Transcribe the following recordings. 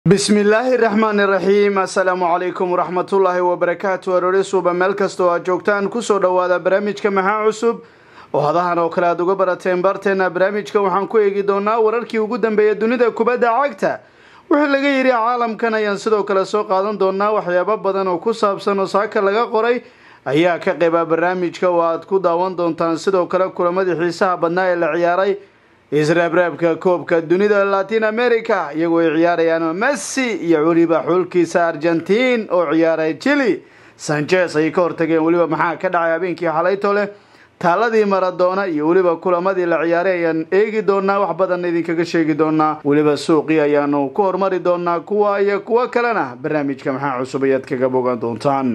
bismillaahi raxmaani raxiim assalaamu calaykum waraxmatullaahi wabarakaatu aroore suuba meel kasta oo aad joogtaan kusoo dhowaada barnaamijka maxaa cusub oo hadahan oo kale aad uga barateen barteena barnaamijka waxaan ku eegi doonaa wararkii ugu dambeeya dunida kubadda cagta wixii laga yidhi caalamkan ayaan sidoo kale soo qaadan doonaa waxyaabo badan oo ku saabsan oo saaka laga qoray ayaa ka qeyba barnaamijka oo aad ku daawan doontaan sidoo kale kulamadii xiisaha badnaa ee la ciyaaray israabraabka koobka dunida latin america iyagoo ay ciyaarayaan messi iyo weliba xulkiisa argentiin oo ciyaaray chili sanchez ayay ka hortageen weliba maxaa ka dhacay habeenkii xalayto leh taaladii maradoona iyo weliba kulamadii la ciyaaray ayaan eegi doonaa wax badan idinkaga sheegi doonaa weliba suuqii ayaanu ku hormari doonaa kuwa iyo kuwo kalena barnaamijka maxaa cusub ayaad kaga bogan doontaan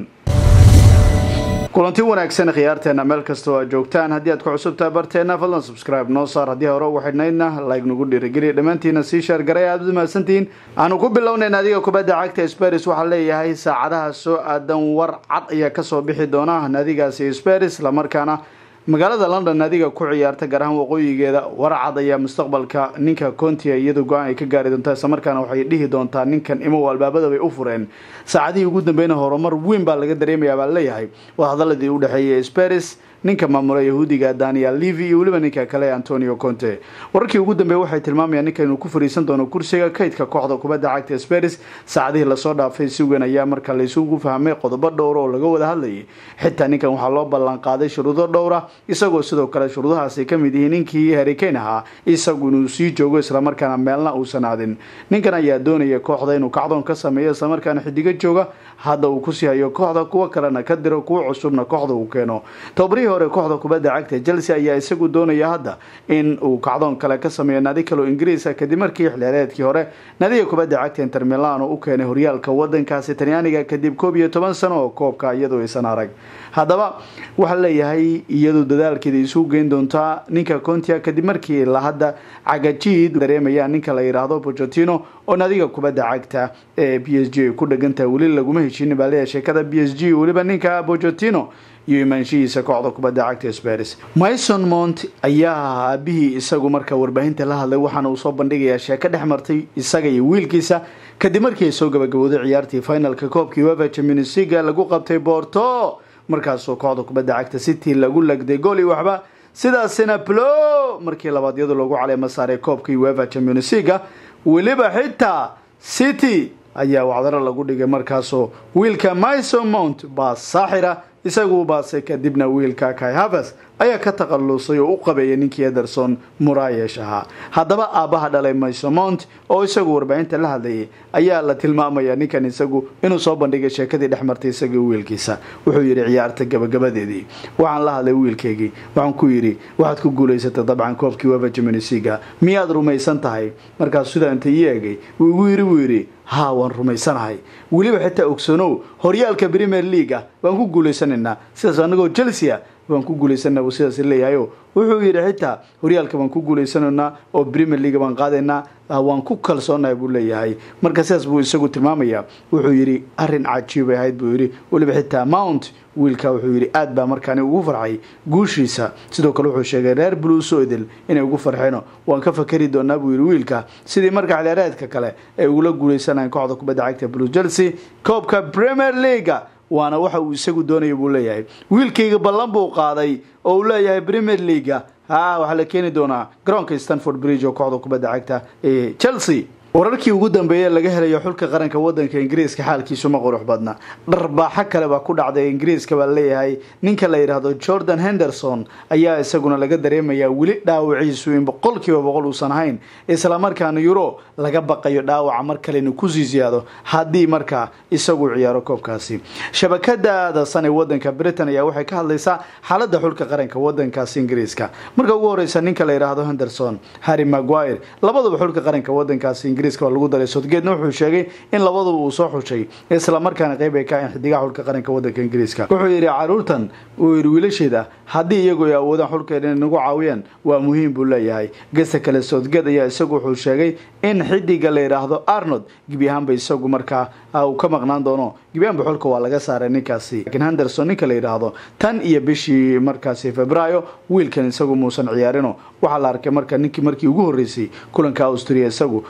kulanti wanaagsan khiyaarteena meel kasta oo aad joogtaan haddii aad ku cusubtahay barteena fadlan subscribe noo saar haddii hore ugu xidhnaydna like nagu dhiirigeliya dhammaantiina sii sheergaray aada umahadsantihiin aanu ku bilownayn adiga kubadda cagta sparis waxaa leeyahay saacadaha soo aadan war cad ayaa kasoo bixi doona naadigaasi sparis islamarkaana magaalada london naadiga ku ciyaarta gaar ahaan waqooyigeeda warcad ayaa mustaqbalka ninka contia iyadu go-aan ay ka gaari doontaa islamarkaana waxay dhihi doontaa ninkan imow albaabada bay u fureen saacadihii ugu dambeyna horumar weyn baa laga dareemayaa baa leeyahay waa hadaladii u dhexeeyay sparis ninka maamula yahuudiga daniel levy iyo weliba ninka kale antonio conte wararkii ugu dambeeye waxay tilmaamayaan ninka inuu ku fariisan doono kursiga kaydka kooxda kubadda cagta sparis saacadihii lasoo dhaafay si weyn ayaa marka laysugu fahmay qodobo dhowra oo laga wada hadlayay xitaa ninkan waxaa loo ballan qaaday shuruudo dhowra isagoo sidoo kale shuruudahaasi ka mid yihiin ninkii harikane ahaa isagu inuu sii joogo islamarkaana meelna uusan aadin ninkan ayaa doonaya kooxda inuu kacdoon ka sameeyo islamarkaana xidigo jooga hadda uu kusii hayo kooxda kuwo kalena ka diro kuwo cusubna kooxda uu keeno tobarihii hore kooxda kubadda cagta chelsea ayaa isagu doonaya hadda in uu kacdoon kale ka sameeyo naadi kaloo ingiriisa kadib markii xilheereedkii hore naadiga kubadda cagta inter milano u keenay horyaalka wadankaasi talyaaniga kadib koob iyo toban sano oo koobka iyadoo aysan arag haddaba waxaa leeyahay iyadu dadaalkeeda isugu geyn doontaa ninka contia kadib markii la hadda cagajiid dareemayaan ninka la yidhaahdo bocotino oo naadiga kubadda cagta ee b s g ay ku dhagantahay weli laguma heshiinin baa leeyahay sheekada b s g weliba ninka bocotino iyo imaanshihiisa kooxda kubadda cagta sparis myson mont ayaa aabihii isagu marka warbaahinta la hadlay waxaana uu soo bandhigayaa sheeko dhex martay isaga iyo wiilkiisa kadib markii ay soo gabagabowday ciyaartii finalka koobkii weva chamunisiga lagu qabtay borto markaasoo kooxda kubadda cagta city lagu lagday gooli waxba sidaasina plo markii labaad iyadu loogu caleema saaray koobkii weva chamunisiga weliba xitaa city ayaa wacdaro lagu dhigay markaasoo wiilka myson mount baa saaxira isagu baase kadibna wiilka kai havers ayaa ka takhalusay oo u qabeeyay ninkii ederson murayesh ahaa haddaba aabbaha dhalay mysomont oo isagu warbaahinta la hadlayay ayaa la tilmaamaya ninkan isagu inuu soo bandhigay sheekadii dhex martay isagii wiilkiisa wuxuu yidhi ciyaarta gabagabadeedii waxaan la hadlay wiilkaygii waxaan ku yidhi waxaad ku guulaysatay dabcan koobkii weva jamunisiga miyaad rumaysan tahay markaas sidaa inta ii eegay wuu igu yidhi buu yidhi haa waan rumaysanahay weliba xitaa ogsanow horyaalka premier leaga waan ku guulaysanaynaa sidaas anagoo chelsea waan ku guulaysana buu sidaas leeyahayo wuxuu yidhi xitaa horyaalka baan ku guulaysanaynaa oo premier leaga baan qaadaynaa waan ku kalsoonahay buu leeyahay marka sidaas buu isagu tilmaamaya wuxuu yidhi arrin cajiibay ahayd buu yidhi weliba xitaa mount wiilka wuxuu yidhi aad baa markaani ugu farxay guushiisa sidoo kale wuxuu sheegay reer bluso idil inay ugu farxeeno waan ka fakari doonaa buu yidhi wiilka sidii marka xilheereedka kale ay ugula guulaysanayan kooxda kubadda cagta blue chelsea koobka premier leaga waana waxa uu isagu doonaya buu leeyahay wiilkayga ballan buu qaaday oo uu leeyahay premier leaga ha waxaa la keeni doonaa garoonka stanford bridge oo kooxda kubadda cagta ee chelsea wararkii ugu dambeeyey laga helayo xulka qaranka wadanka ingiriiska xaalkiisu ma qurux badna dharbaaxo kale baa ku dhacday ingiriiska baa leeyahay ninka la yidhaahdo jordan henderson ayaa isaguna laga dareemayaa weli dhaawaciisu in boqolkiiba boqol uusan ahayn islamarkaana euro laga baqayo dhaawaca mar kale inuu kusii siyaado haddii markaa isagu ciyaaro koobkaasi shabakada dasan ee wadanka britain ayaa waxay ka hadlaysaa xaalada xulka qaranka wadankaasi ingiriiska marka ugu horeysa ninka la yidhaahdo henderson harry maguire labaduba xulka qaranka wadankaasi ingiriiska waa lagu daray sodgeedna wuxuu sheegay in labaduba uu soo xushay islamarkaana qeyb ay ka ahayn xidigaha xulka qaranka wadanka ingiriiska wuxuu yidhi caruurtan uu yidhi wiilasheeda haddii iyagu ay awoodaan xulkeeda inay nagu caawiyaan waa muhiim buu leeyahay gesta kale sodgeed ayaa isagu wuxuu sheegay in xidiga la yidhaahdo arnold gebi ahaanba isagu markaa uu ka maqnaan doono gebi ahaanba xulka waa laga saaray ninkaasi laakiin henderson ninka la yidhaahdo tan iyo bishii markaasi februaayo wiilkan isagu muusan ciyaarino waxaa la arkay marka ninkii markii ugu horreysay kulanka austria isagu mid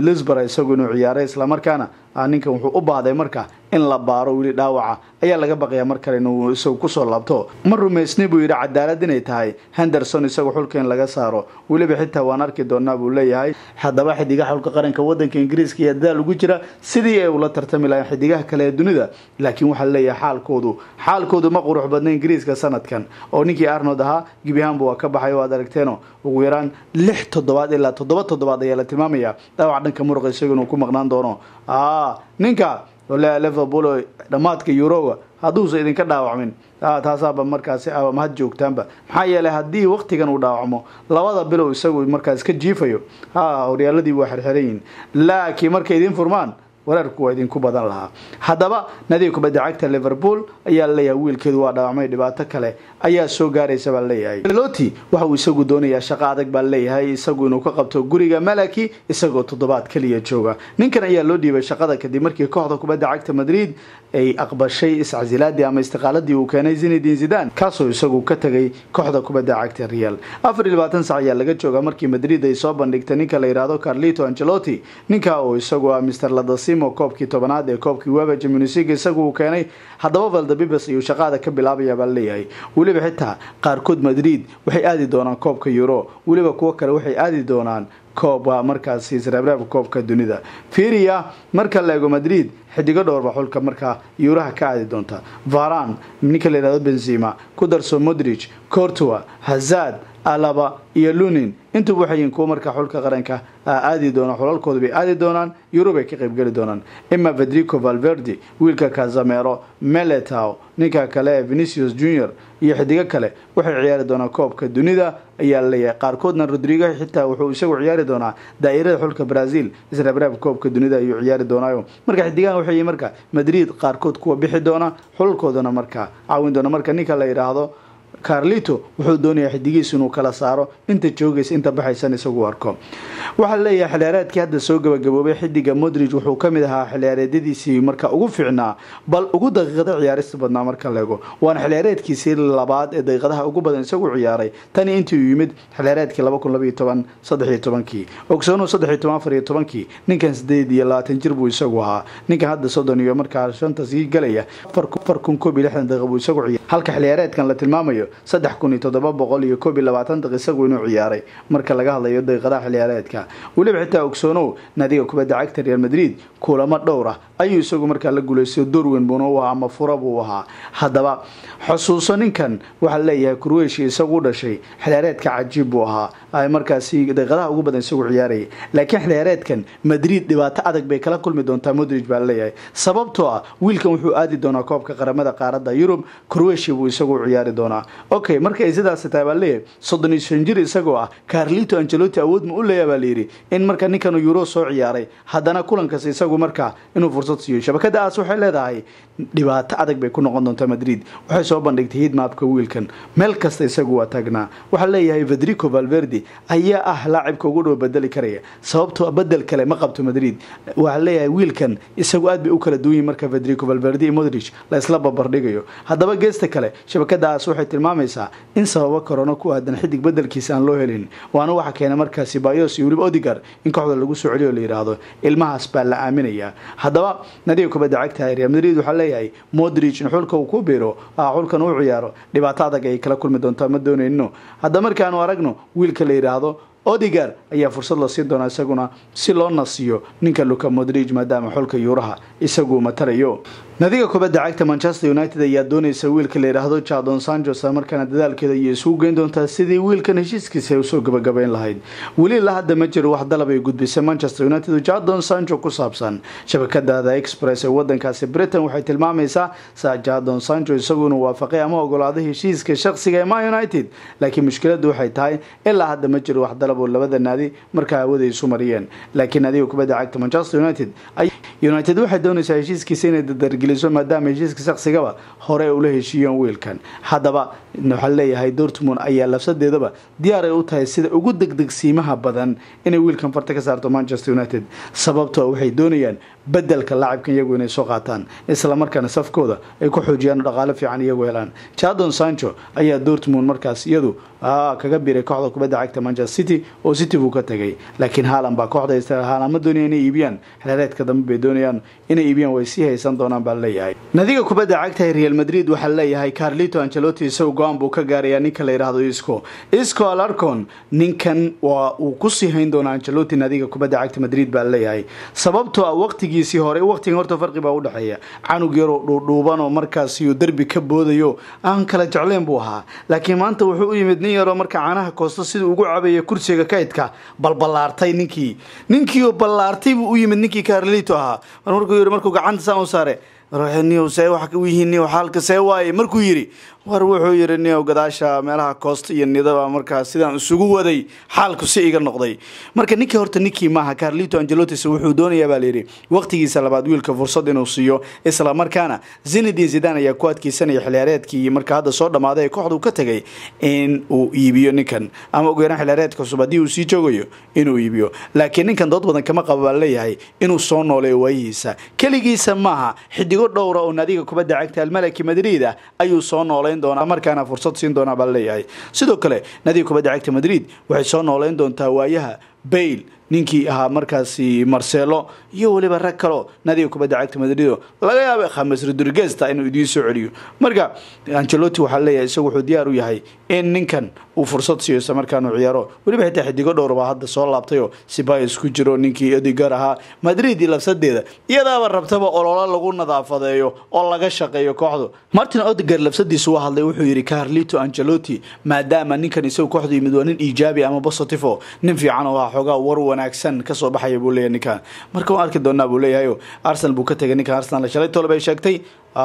midlisbara isagu inuu ciyaaray islamarkaana ninkan wuxuu u baahday marka in la baaro weli dhaawaca ayaa laga baqayaa mar kale inuu isagu kusoo laabto ma rumaysnay buu yidhi cadaalad inay tahay henderson isagu xulka in laga saaro weliba xitaa waan arki doonaa buu leeyahay haddaba xidigaha xulka qaranka wadanka ingiriiska iyo dadaal ugu jira sidii ay ula tartami lahayn xidigaha kale ee dunida laakiin waxaa leeyahay xaalkoodu xaalkoodu ma qurux badna ingiriiska sanadkan oo ninkii arnold ahaa gebiahaanba waa ka baxay oo aad aragteeno ugu yaraan lix toddobaad ilaa toddoba toddobaad ayaa la tilmaamaya dhaawac dhanka muruqa isagu inuu ku maqnaan doono ninka liverpool dhammaadka yuroga hadduusa idinka dhaawacmin taasaaba markaasi mahad joogtaanba maxaa yeelay haddii waktigan uu dhaawacmo labada bilow isagu markaas ka jiifayo horyaaladii waa xirxiranyihin laakiin markay idin furmaan weerarku waa idinku badan lahaa haddaba nadiga kubadda cagta liverpool ayaa laleeyahay wiilkeedu waa dhaawacmay dhibaato kale ayaa soo gaaraysa baa leeyahay loti waxa uu isagu doonayaa shaqo adag baa leeyahay isagu inuu ka qabto guriga malaki isagoo toddobaad kaliya jooga ninkan ayaa loo dhiibay shaqada kadib markii kooxda kubadda cagta madrid ay aqbashay iscasilaadii ama istiqaaladii uu keenay zinedin zidan kaasoo isagu ka tegay kooxda kubadda cagta real afar iyo labaatan sac ayaa laga jooga markii madrid ay soo bandhigtay ninka la yidhaahdo carlito angelotti ninka oo isagu ah mr ladasimo koobkii tobanaad ee koobkii weba jamunisiga isagu uu keenay haddaba valdebibes ayuu shaqaada ka bilaabaya baa leeyahay weliba xitaa qaarkood madrid waxay aadi doonaan koobka euro weliba kuwo kale waxay aadi doonaan kooba markaasi sreebreebka koobka dunida firia marka la eego madrid xidigo dhowrba xulka markaa yuuraha ka aadi doonta varan ninka la yihahdo benzima ku darso modrich cortua hazad alaba iyo lunin intuba waxay yihiin kuwo markaa xulka qaranka aadi doona xulalkooda bay aadi doonaan yurub ay ka qaybgeli doonaan ima federico valverde wiilka casamero meletow ninka kale ee venicius junior iyo xidigo kale waxay ciyaari doonaan koobka dunida ayaa laleeyahay qaarkoodna rodrigo xitaa wuxuu isagu ciyaari doonaa daa'irada xulka brazil israbraabka koobka dunida ayuu ciyaari doonaayo marka xidigahan waxay yihiin marka madrid qaarkood kuwa bixi doona xulalkoodana markaa caawin doona marka ninka la yidhaahdo carlito wuxuu doonayaa xidigiisu inuu kala saaro inta joogaysa inta baxaysan isagu arko waxaa leeyahay xiliyaareedkii hadda soo gabagaboobay xidiga modrig wuxuu kamid ahaa xiliyaareedyadiisii marka ugu fiicnaa bal ugu daqiiqada ciyaarista badnaa marka leego waana xiliyaareedkiisii labaad ee daqiiqadaha ugu badan isagu ciyaaray tani intii uu yimid xiliyaareedkii laba kun labaiyo toban saddexiyo tobankii ogsoonu saddexiyo toban afariyo tobankii ninkan sideed iyo labaatan jir buu isagu ahaa ninkan hadda soddon iyo markaa shanta sii galaya afar kun koob iyo lixdan daqiiq buu isagu ciyaaray halka xiliyaareedkan la tilmaamayo saddex kun iyo toddoba boqol iyo koob iyo labaatan daqiiq isagu inuu ciyaaray marka laga hadlayo daqiiqadaha xiliyaareedka weliba xitaa ogsoonow naadiga kubadda cagta real madrid kulamo dhowr ah ayuu isagu markaa la guulaystay dorwen buuna u ahaa ama fura buu ahaa haddaba xusuuso ninkan waxaa leeyahay kurweshia isagu u dhashay xiliyaareedka cajiib buu ahaa markaasi daqiiqadaha ugu badan isagu ciyaarayay laakiin xiliyaareedkan madrid dhibaato adag bay kala kulmi doontaa modrig baa leeyahay sababtoo ah wiilkan wuxuu aadi doonaa koobka qaramada qaaradda yurub kurweshia buu isagu u ciyaari doonaa okay markay sidaas tahay baa leeyahay soddon iyo shan jir isagoo ah carlito angelotti awood ma u leeya baa layidhi in marka ninkan euro soo ciyaaray haddana kulankas isagu markaa inuu fursad siiyo shabakada aas waxay leedahay dhibaato adag bay ku noqon doontaa madrid waxay soo bandhigtay hidmaabka wiilkan meel kasta isagu waa taagnaa waxaa leeyahay federico valverde ayaa ah laacibka ugu dhow bedeli karaya sababtoo bedel kale ma qabto madrid waxaa leeyahay wiilkan isagu aad bay u kala duwan yihin marka federico valverde iyo modrich la isla babardhigayo haddaba geesta kale shabakadaas waxay tilmaamaysaa in sababo korono ku aadan xidig bedelkiisa aan loo helin waana waxa keenay markaasi bayos iyo weliba odigar in kooxda lagu soo celiyo la yidhaahdo ilmahaas baa la aaminayaa haddaba nadiga kubadda cagta real madrid waxaa leeyahay modrich in xulka uu ku biiro xulkan uu ciyaaro dhibaato adag ay kala kulmi doontaa ma doonayno hadda markaanu aragno wiilka la yidhaahdo odigar ayaa fursad la siin doonaa isaguna si loo nasiyo ninka luka modrig maadaama xulka yuuraha isagu matalayo nadiga kubadda cagta manchester united ayaa doonaysa wiilka la yidhaahdo jadon sanchos markaana dadaalkeeda ayay isugu geyn doontaa sidii wiilkan heshiiskiisa ay usoo gabagabayn lahayd weli la hadda ma jiro wax dalab ay gudbisay manchester united jadon sancho ku saabsan shabakada express ee wadankaasi britain waxay tilmaamaysaa sa jadon sancho isagu inuu waafaqay ama ogolaaday heshiiska shaqsiga ee ma united laakiin mushkiladu waxay tahay ilaa hadda ma jiro wax dalab oo labada naadi markaa hawada isu mariyeen laakiin nadiga kubadda cagta manchester united united waxay doonaysaa heshiiskiisa inay dadargeliso maadaama heshiiska shaqsigaba hore ula heshiiyeen wiilkan haddaba waxaa leeyahay dortmund ayaa labsadeedaba diyaar ay u tahay sida ugu degdegsiimaha badan inay wiilkan farta ka saarto manchester united sababtoo waxay doonayaan bedelka laacibkan iyagu inay soo qaataan islamarkaana safkooda ay ku xoojiyaan dhaqaale fiican iyagu helaan jadon sancho ayaa dortmund markaas iyadu kaga biiray kooxda kubadda cagta manchester city oo city buu ka tagay laakiin haalan baa kooxda haalan ma doonaya inay iibiyaan xereereedka dambe bay doonayaan inay iibiyaan way sii haysan doonaan baa leeyahay nadiga kubadda cagta real madrid waxaa leeyahay carlito ancelotti isagu go-aan buu ka gaarayaa ninka la yidhaahdo isco isco alarcon ninkan waa uu kusii hayn doonaa ancelotti nadiga kubadda cagta madrid baa leeyahay sababtoo ah waqtigiisii hore waqtigan horta farqi baa udhexeeya canug yaroo dhuudhuubanoo markaasiyo derbi ka boodayo aan kala jecleen buu ahaa laakiin maanta wuxuu u yimid nin yaroo marka canaha koosto siduu ugu cabaya kursiga kaydka balballaartay ninkii ninkiioo ballaartay buu u yimid ninkii carlito ahaa markuu yii markuu gacanta saa u saare see wax yihiin xaalka see waaye markuu yidhi war wuxuu yidhi niow gadaasha meelaha koosta iyo nidaba markaa sidaan isugu waday xaalku si iga noqday marka ninkii horta ninkii maaha carlito angelotis wuxuu doonayaa baa layidhi waqtigiisa labaad wiilka fursad inuu siiyo isla markaana zinedin zidan ayaa ku adkeysanaya xiliyaareedkii marka hadda soo dhammaaday ee kooxdu ka tagay in uu iibiyo ninkan ama ugu yaraan xiliyaareedka cusub haddii uu sii joogayo inuu iibiyo laakiin ninkan dood badan kama qaba baa leeyahay inuu soo nooleeyo waayihiisa keligiisa maaha xidigo dhowra oo naadiga kubadda cagta almalaki madrid ah ayuu soo nooleyn doonaa markaana fursad siin doonaa baa leeyahay sidoo kale naadiga kubadda cagta madrid waxay soo nooleyn doontaa waayaha bail ninkii ahaa markaasi marcelo iyo weliba rag kaloo nadiga kubadda cagta madrido laga yaaba khames rodrigesta inuu idiin soo celiyo marka angelotti waxaa leeyahay isagu wuxuu diyaar u yahay in ninkan uu fursad siiyo isla markaan uu ciyaaro weliba xitaa xidigo dhowr baa hadda soo laabtayoo sibayos ku jiro ninkii odigar ahaa madrid iyo labsadeeda iyadaaba rabtaba ololo lagu nadaafadeeyo oo laga shaqeeyo kooxdu martin odigar labsadiisu waa hadlay wuxuu yidhi carlito angelotti maadaama ninkan isagu kooxdu yimid waa nin iijaabi ama positifo nin fiican oo ah xoogaa war wanaagsan kasoo baxaya buu leeyahay ninkan marka waan arki doonaa buu leeyahay arsenal buu ka tegay ninkan arsenal shalay tole bay sheegtay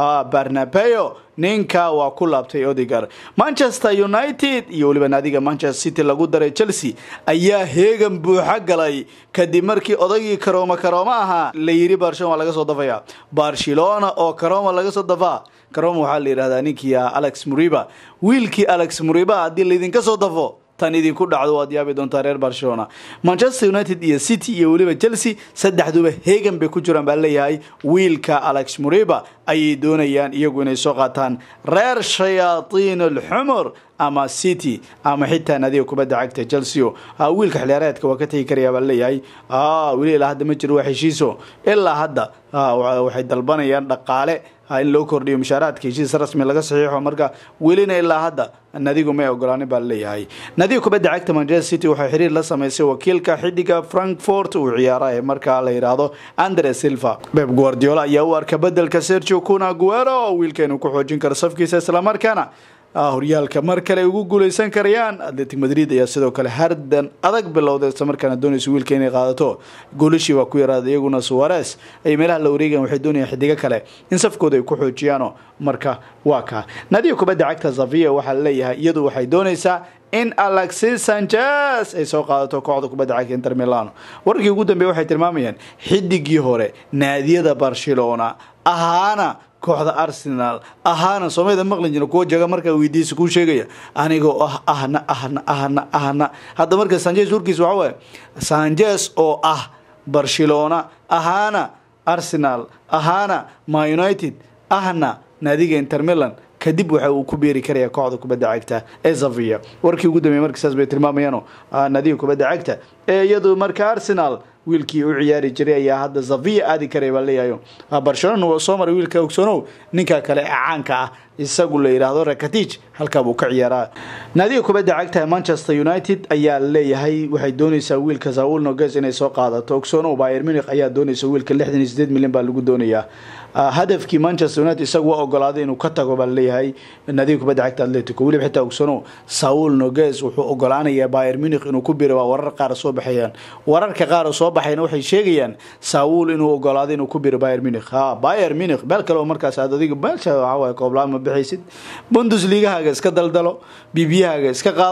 barnabeo ninka waa ku laabtay odigar manchester united iyo weliba naadiga manchester city lagu daray chelsea ayaa heegan buuxa galay kadib markii odagii karooma karooma ahaa la yidhi barcelona waa laga soo dafaya barcelona oo karooma laga soo dafaa karooma waxaa la yidhahdaa ninkii alex muriba wiilkii alex muriba haddii laydinka soo dafo tan idinku dhacdo waad yaabi doontaa reer barcelona manchester united iyo city iyo weliba chelsea saddexduba heegan bay ku jiraan baa leeyahay wiilka alex muriba ayay doonayaan iyagu inay soo qaataan reer shayaatiin alxumur ama city ama xitaa nadiga kubadda cagta chelsea wiilka xiliyaareedka waa ka tegi karaya baa leeyahay weli ilaa hadda ma jiro waa heshiiso ilaa hadda waxay dalbanayaan dhaqaale in loo kordhiyo mushaaraadka heshiis rasmi laga saxiixo marka welina ilaa hadda nadigu may ogolaanin baa leeyahay nadiga kubadda cagta manchester city waxay xiriir la sameysay wakiilka xidiga frankfort uu ciyaara ee markaa la yidhaahdo andre silva beb guardiola ayaa u arka bedelka sergio cuna guero oo wiilka inuu ku xoojin karo safkiisa islamarkaana horyaalka mar kale ugu guuleysan karayaan atletic madrid ayaa sidoo kale hardan adag bilowday isla markaana doonaysa wiilka inay qaadato goolashii waa ku yaraaday iyaguna suwares ay meelaha la wareegayan waxay doonayaan xidigo kale in safkooda ay ku xoojiyaano marka waa kaa nadiga kubadda cagta zavia waxaa leeyahay iyadu waxay doonaysaa in alexis sanchez ay soo qaadato kooxda kubadda cagta inter milano wararkii ugu dambeeye waxay tilmaamayaan xidigii hore naadiyada barcelona ahaana kooxda arsenal ahaana soomaalida maqlin jira kuwa jaga markaa weydiisa kuu sheegaya anigoo ah ahna ahna ahna ahna hadda marka sanchez warkiis waxa waaye sanchez oo ah barcelona ahaana arsenal ahaana ma united ahna naadiga inter milan kadib waxa uu ku beeri karaya kooxda kubadda cagta ee zavia warkii ugu dambeeye marka saas bay tilmaamayaano naadiga kubadda cagta ee iyadu marka arsenal wiilkii u ciyaari jiray ayaa hadda zavia aadi karaya baa leeyahayo barcelona waa soo maray wiilka ogsonow ninka kale ee caanka ah isagu la yidhaahdo rakatij halkaa buu ka ciyaaraa naadiga kubadda cagta manchester united ayaa leeyahay waxay doonaysaa wiilka saul noges inay soo qaadato ogsonow bayer munich ayaa doonaysa wiilka lixdan iyo sideed milyan baa lagu doonayaa hadafkii manchester united isagu waa ogolaaday inuu ka tago baa leeyahay naadiga kubadda cagta atletico weliba xitaa ogsonow saul noges wuxuu ogolaanayaa bayer munich inuu ku biro waa warar qaar soo baxayaan wararka qaar soo baxayna waxay sheegayaan saul inuu ogolaaday inuu ku biro bayer munich ha bayer munich meel kale oo markaas aad adiga meelsha waxaa waaye kooblaan ma bixaysid bundesligahaaga iska daldalo bibiyahaaga iska qaado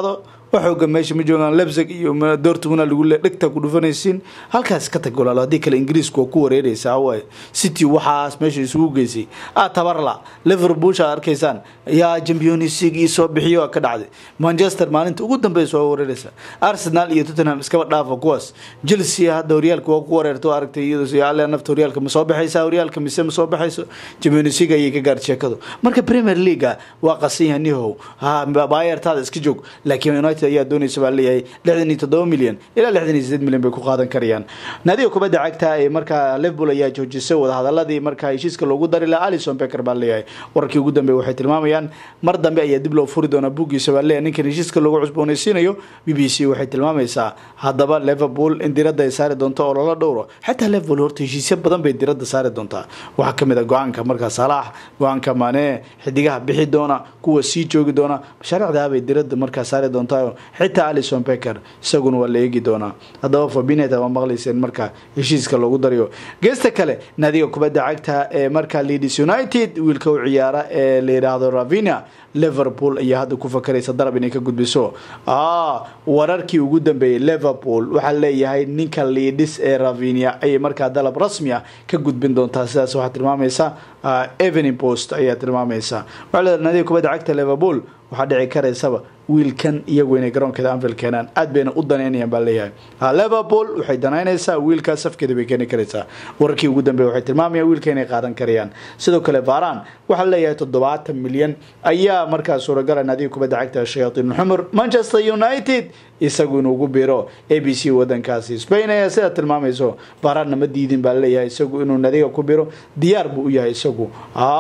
wax xooga meesha ma joogaan lebsig iyo dortmuna lagu le dhegta ku dhufanaysiin halkaas ka tag walaalo haddii kale ingiriisku waa ku wareereysaa waaye city waxaas meesha isugu geysay ah tabarla liverpool shaad arkaysaan yaa champions league ii soo bixiyo ka dhacday manchester maalinta ugu dambeysa waa wareereysa arsenal iyo tottenham iskaba dhaafa kuwaas chelsea hadda horyaalka waa ku wareerto aragtay iyadoo nafta horyaalka ma soo baxaysa horyaalka mise ma soo baxayso champions league ayay ka gaar sheekadu marka premier league waa qasan yahay nihow bayertaada iska joog laakiin united ayaa doonaysa baa leeyahay lixdan iyo toddoba milyan ilaa lixdan iyo sideed milyan bay ku qaadan karayaan naadiga kubadda cagta ee markaa liverpool ayaa joojisay wadahadaladii markaa heshiiska loogu dari laha alison becker baa leeyahay wararkii ugu dambeey waxay tilmaamayaan mar dambe ayaa dib loo furi doonaa buuggiisa baa leeyahay ninkan heshiiska loogu cusboonaysiinayo b b c waxay tilmaamaysaa haddaba liverpool in diradda ay saari doonto oo lala dhowro xataa liverpool horta heshiisyo badan bay diradda saari doontaa waxaa kamid a go-aanka markaa salaax go-aanka mane xidigaha bixi doona kuwa sii joogi doona mashaariicdaabay diradda markaa saari doontaa xitaa alison becker isaguna waa la eegi doonaa haddaba fabinet waa maqlayseen marka heshiiska loogu darayo geesta kale naadiga kubadda cagta ee markaa leeds united wiilka u ciyaara ee la yidhaahdo ravinia liverpool ayaa hadda ku fakaraysa darab inay ka gudbiso wararkii ugu dambeeyey liverpool waxaa leeyahay ninka liidhis ee ravinia ayay markaa dalab rasmi ah ka gudbin doontaa sidaas waxaa tilmaamaysa evening post ayaa tilmaamaysa waxaa leedahay naadiga kubadda cagta liverpool waxaa dhici karaysaba wiilkan iyagu inay garoonkeeda anfield keenaan aad bayna u danaynayaan baa leeyahay liverpool waxay danaynaysaa wiilkaas safkeeda bay keeni karaysaa wararkii ugu dambeey waxay tilmaamayaan wiilka inay qaadan karayaan sidoo kale varan waxaa leeyahay toddobaatan milyan ayaa markaa suuragala naadiga kubadda cagta shayaaiin xumur manchester united isagu inuu ugu biro a b c wadankaasi spain ayaa sidaa tilmaamayso varanna ma diidin baa leeyahay isagu inuu nadiga ku biro diyaar buu u yahay isagu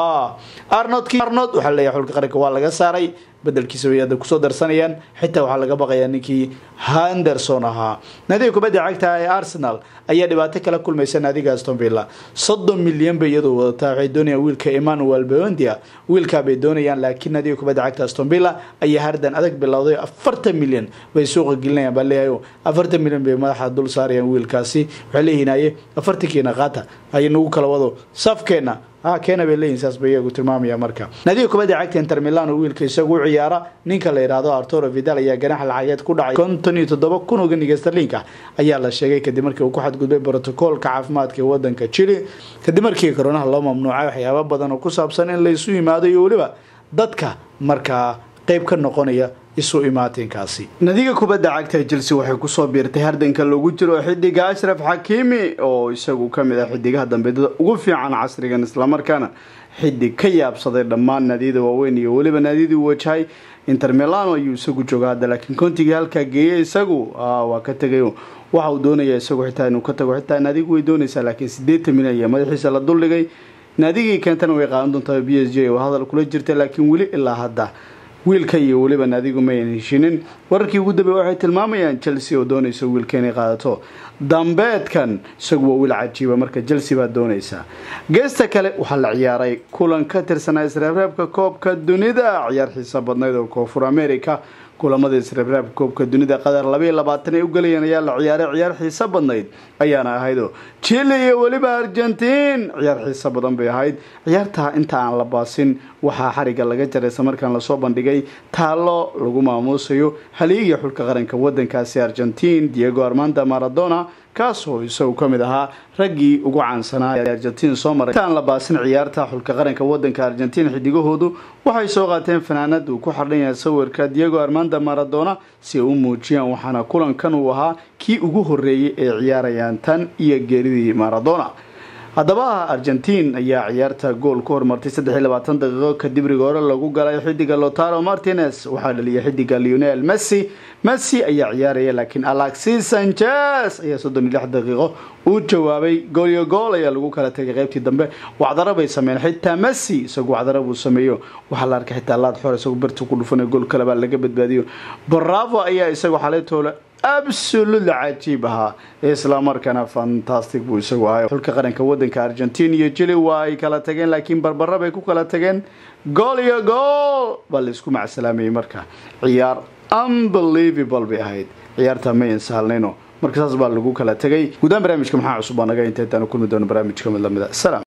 arnold arnold waxaa leeyahay xulka qaranka waa laga saaray bedelkiisa way hadda kusoo darsanayaan xitaa waxaa laga baqayaa ninkii henderson ahaa naadiga kubadda cagta ee arsenal ayaa dhibaato kala kulmaysa naadiga aston villa soddon milyan bay iyadoo wadataa waxay doonayaan wiilka emmanuel beondia wiilkaa bay doonayaan laakiin naadiga kubadda cagta aston villa ayaa hardan adag bilowday afartan milyan bay suuqa gelinayaan baa leeyahay afartan milyan bay madaxa dul saarayaan wiilkaasi waxay leeyihiin aye afartankiina qaata ay nagu kala wado safkeena ha keena bay leeyihin saas bay iyagu tilmaamaya marka naadiga kubadda cagta inter milan oo wiilka isagu u ciyaara ninka la yidhaahdo arturo vidal ayaa ganaxa lacageed ku dhacay konton iyo toddoba kun oo ganiga starlinka ayaa la sheegay kadib markii uu ku xadgudbay brotocoolka caafimaadka ee wadanka chile kadib markii koronaha loo mamnuucay waxyaaba badan oo ku saabsan in laysu yimaado iyo weliba dadka markaa qeyb ka noqonaya isu imaatinkaasi nadiga kubadda cagta chelsea waxay kusoo biirtay hardanka lagu jiro xidiga ashraf xakiimi oo isagu kamid ah xidigaha dambeedada ugu fiican casrigan islamarkaana xidig ka yaabsaday dhammaan naadiyada waaweyn iyo weliba naadiyadii wajahay inter milano ayuu isagu jooga hadda laakiin kontigii halkaa geeyay isagu waa ka tegay waxa uu doonaya isagu xitaa inuu ka tago xitaa naadigu way doonaysaa laakiin sideetan milyan ayaa madaxiisa la duldhigay naadigii keentana way qaadan doontaa b s j oo hadal kula jirta laakiin weli ilaa hadda wiilka iyo weliba naadigu mayan heshinin wararkii ugu dambeey waxay tilmaamayaan chelsea oo doonaysa wiilka inay qaadato dambeedkan isagu waa wiil cajiiba marka chelsea baa doonaysaa geesta kale waxaa la ciyaaray kulan ka tirsanaa isreebreebka koobka dunida ciyaar xiisa badnayd oo koonfur america kulamada isreebreebka koobka dunida qadar labaiyo labaatan ay u galayeen ayaa la ciyaaray ciyaar xiisa badnayd ayaana ahaydoo chile iyo weliba argentiin ciyaar xiisa badan bay ahayd ciyaartaa inta aan la baasin waxaa xariga laga jaray islamarkaan lasoo bandhigay taallo lagu maamuusayo haliiga xulka qaranka wadankaasi argentiin diego armanda maradona kaasoo isagu ka mid ahaa raggii ugu caansanaa ee argentiin soo maray intaan la baasin ciyaarta xulka qaranka wadanka argentiin xidigahoodu waxay soo qaateen fanaanad uu ku xardhan yahay sawirka diego armanda maradona si ay u muujiyaan waxaana kulankan uu ahaa kii ugu horeeyay ee ciyaarayaan tan iyo geeridii maradona haddaba argentiin ayaa ciyaarta gool ku hormartay saddex iyo labaatan daqiiqo kadib rigoore lagu galay xidiga lotaro martinez waxaa dhaliyay xidiga leonel messi messi ayaa ciyaaraya laakiin alexis sanchez ayaa soddon iyo lix daqiiqo uu jawaabay goolyo gool ayaa lagu kala tegay qaybtii dambe wacdaro bay sameeyeen xitaa messi isagu wacdaro buu sameeyo waxaa la arkay xitaa laad xor isagu birta ku dhufanay gool kale baa laga badbaadiyo bravo ayaa isagu xalaytoole absolutely cajiib ahaa islamarkaana fantastic buu isagu ahay xulka qaranka wadanka argentin iyo jili waa ay kala tageen laakiin barbara bay ku kala tageen gool iyo gool baa laisku macsalaameyey marka ciyaar unbelievable bay ahayd ciyaarta ma insahalnayno marka saas baa lagu kala tegay guudaan barnaamijka maxaa cusub baa naga inta intaanu kulmi doono barnaamijka mid lamida salaam